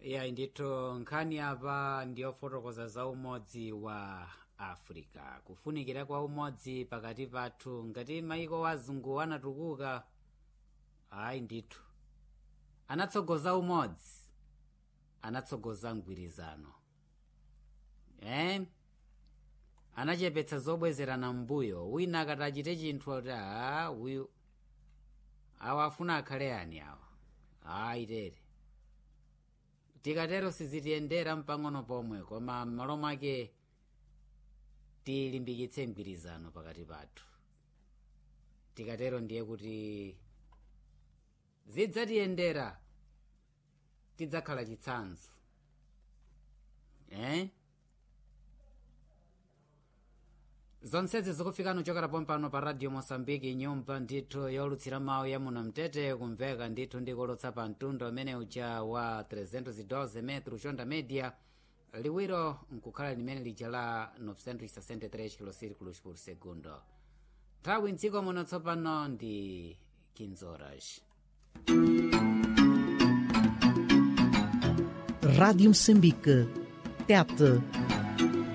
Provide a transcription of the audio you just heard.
ya ndithu nkhani apa ndiyofotokoza za umodzi wa africa kufunikira kwa umodzi pakati pathu ngati maiko wazungu anatukuka ayi ndithu anatsogoza umodzi anatsogoza mgwirizano eh? anachepetsa zobwezerana mbuyo wina akati achite chinthu ati a uyu awa afuna akhale ani awa ayi tere tikatero sizitiyendera mpang'ono pomwe koma m'malo mwake tilimbikitse mgwirizano pakati pathu tikatero ndiye kuti zidzatiyendera tidzakhala chitsanzo eh? zonsezi zikufika nuchokera pompano pa radio mosambiki nyumba ndithu yolutsira mawu ya muno mtete kumveka ndithu ndikolotsa pa mtundu umene uja wa 312 metro chonda media liwiro nkukhala limene lija la 963 kilosirikulos por segundo nthawi mdziko muno tsopano ndi 15 horas Rádio Moçambique. TET